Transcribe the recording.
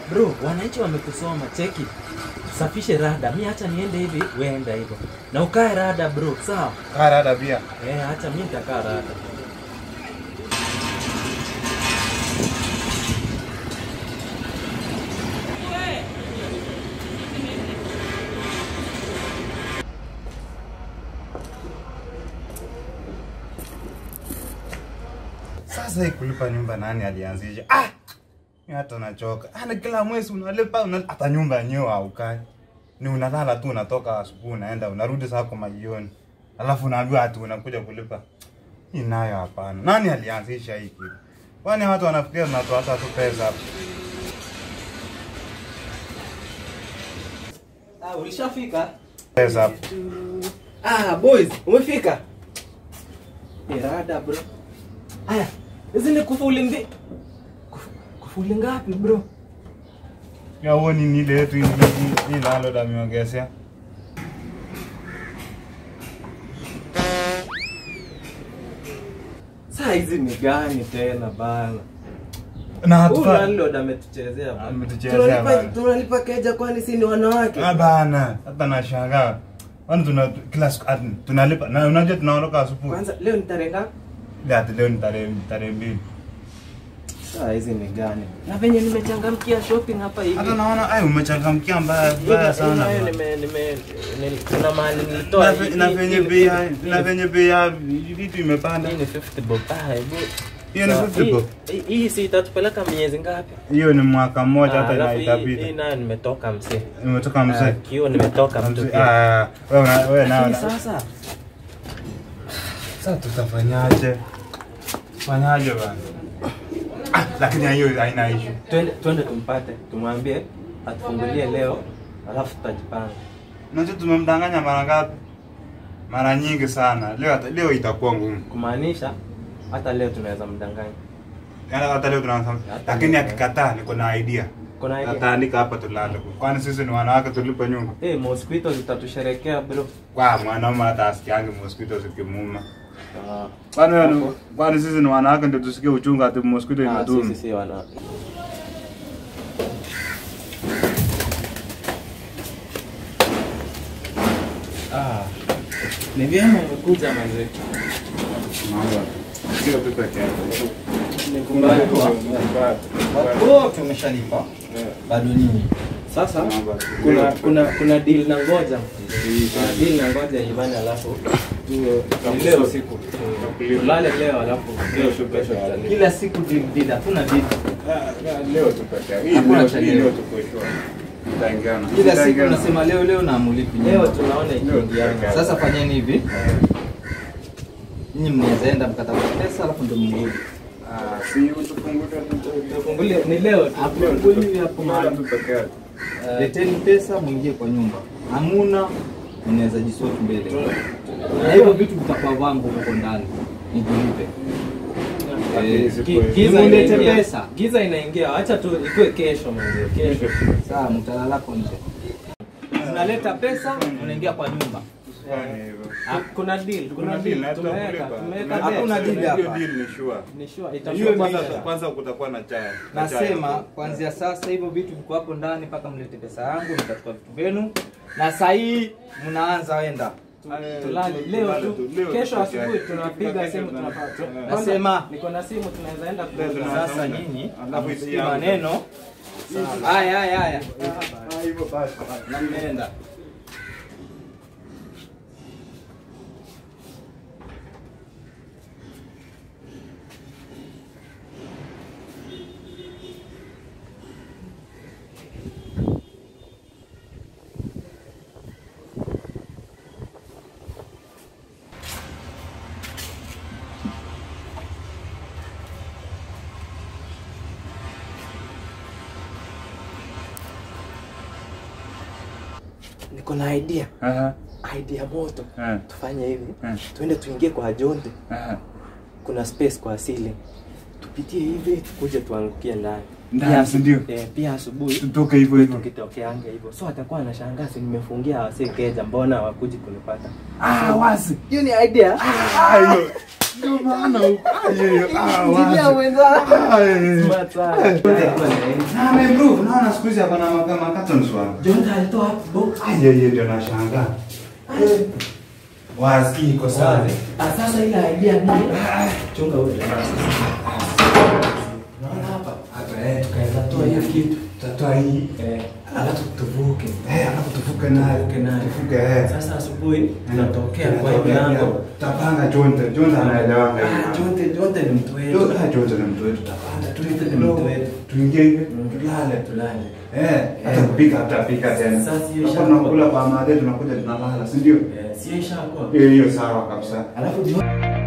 Bro, wananchi wamekusoma, cheki. Safishe rada. Mi acha niende hivi, wewe enda hivyo. Na ukae rada bro, sawa? Kaa rada pia. Eh, acha mimi nitakaa rada. Sasa hii kulipa nyumba nani alianzisha? Ah! Mimi hata nachoka. Ah, na kila mwezi unalipa una hata nyumba yenyewe haukai. Ni unalala tu unatoka asubuhi unaenda unarudi saa kwa majioni. Alafu unaambiwa ati unakuja kulipa. Hii nayo hapana. Nani alianzisha hii kitu? Kwani watu wanafikiria tunatoa hata tu pesa hapa. Ah, ulishafika? Pesa hapa. Ah, boys, umefika? Ni rada bro. Aya, hizi ni kufuli ndi. Kuf- Kufuli ngapi bro? Ya uoni ni ile yetu hii hii- hii lalo da miongezea. Saa hizi ni gani tena bana? Na Huyu hatufa. landlord ametuchezea bana. Ametuchezea Tunalipa- bana. Tunalipa keja kwani si ni wanawake? Ah bana, hata nashangaa. Kwani tuna kila siku ati tunalipa na unajua tunaondoka asubuhi. Kwanza leo ni tarehe ngapi? Ile ati leo ni tarehe tarehe mbili. Saa hizi ni gani? Na venye nimechangamkia shopping hapa hivi. Hata naona ai umechangamkia mbaya Hivi- mbaya hivi sana. nayo bana. nime nime nili- kuna mahali nilitoa Na hii- ve- Na hii- venye hii- bei ya- hii- na hii- venye bei ya vitu imepanda. hii ni 50 bob. Ah, hebu Hiyo ni Sa- 50 hii- bob. hii- Hii si itatupeleka miezi ngapi? Hiyo ni mwaka mmoja Ah, hata alafu hii- hii inaitapita. nayo nimetoka msee. Umetoka Ah, mzee. Kio nimetoka mtu Mzee, pia. ah, wewe una- wewe Lakini na sasa sasa tutafanyaje? Fanyaje bana? Ah, lakini hiyo haina issue. twende twende tumpate, tumwambie atufungulie leo, alafu tutajipanga. Unajua tumemdanganya mara ngapi? Mara nyingi sana. Leo hata- leo itakuwa ngumu. Kumaanisha hata leo tunaweza mdanganya. Yaani hata leo tunaanza. Hata Lakini leo. akikataa niko na idea. Kuna idea? Ataandika hapa tulale. Kwani sisi ni wanawake tulipe nyumba. Eh, mosquito zitatusherekea bro. Kwa mwanaume hata asikiange mosquito zikimuuma. Ah, Kwani wewe ni- kwani sisi ni wanawake ndio tusikie uchungu ati mosquito ah, imedumu. sisi si wana. Ah, ni vyema umekuja manze. Mambo. Sio tu peke yake. Nikubali kwa. wote umeshalipa bado nini Sasa Mambo. kuna kuna kuna deal na ngoja. Kuna deal na ngoja Ivani alafu tuwe ni leo usiku. Tulale leo alafu kesho kesho tutalala. kila siku deal deal hakuna deal Leo tu peke yake. Hii Hakuna leo cha hii leo. leo tuko sure. Tutaingiana. kila siku Tutaingiana. unasema leo leo na amulipi Leo nyumba. tunaona ikiingiana. sasa fanyeni hivi nyinyi mnaweza enda mkatafuta pesa alafu ndio mrudi Ah, si utufunguke tu. Tufungulie ni leo tu. Tufungulie hapo mahali. tu peke yake. Eh, leteni pesa mwingie kwa nyumba hamuna mnaweza jisoti mbele na hivyo vitu vitakuwa vangu huko ndani nijilipe Lakini Eh, siku Gi- hiyo- Giza Nimulete inaingia. pesa. Giza inaingia. Acha tu ikue kesho mzee. Kesho. saa mtalalako nje mnaleta pesa mnaingia kwa nyumba Fanya hivyo. Ah, Kuna deal, kuna Kuna deal, na deal. Tumeweka, tutakulipa. tumeweka Hakuna deal. deal Hiyo hapa. deal ni sure. Ni sure Hiyo itakuwa kwanza kesho. kwanza kutakuwa na chai. na chai. nasema kuanzia sasa hivyo vitu viko hapo ndani mpaka mlete pesa yangu mtachukua vitu vyenu na saa hii mnaanza wenda Tulale leo Tulale tu. tu, leo Kesho tu asubuhi peke yake. tunapiga Kesho simu tuna- tunafaa. tu- Eh. Kwanza, Nasema- niko na simu tunaweza enda Leo kuuza. tuna- sasa nyinyi Alafu isi hamsikii yangu. maneno haya haya haya Ah, hivyo basi. na mnaenda Niko na idea. Aha. Idea moto. Eh. Tufanye hivi. Eh. Tuende tuingie kwa Jonte. Aha. Kuna space kwa asili. Tupitie hivi tukuje tuangukie ndani. Ndani, Pia si ndio? Eh, pia asubuhi Tutoke hivyo hivyo. tukitokeange hivyo. So atakuwa anashangaa si nimefungia wase keja mbona hawakuji kunipata. Ah, wazi. Hiyo ni idea. Ah, hiyo. Ndio maana huko. Ayo, ah, Injinia wazi. mwenzangu. Ayo. Smart sana. Eh. Na ameimprove, naona siku hizi ako na maka- makatons wana. Jonta alitoa wapi box? Ayo, hiyo ndio nashangaa. Wazi iko sawa. Ah, sasa ile idea ni chunga wewe. Naona hapa. Hapa eh. Tukaweza toa hiyo kitu. Tatoa hii. Eh, alafu tuvuke. Eh, alafu tuvuke nayo. Tuvuke nayo. Tuvuke eh. Sasa asubuhi tunatokea kwa hii milango. Tapanga Jonte, Jonte anaelewanga hiyo. Ah, Jonte, Jonte ni mtu wetu. Jo- ah, Jonte ni mtu wetu. Tapanga tulipe Jonte ni kidogo. mtu wetu. Tuingie hivi, Mm. tulale. Tulale. Eh, hata kupika tutapika tena. Sasa hiyo Tutakuwa ishakuwa. tunakula kwa madhe tunakuja tunalala, si ndio? Eh, sio ishakuwa. Hiyo hiyo sawa kabisa. Alafu jioni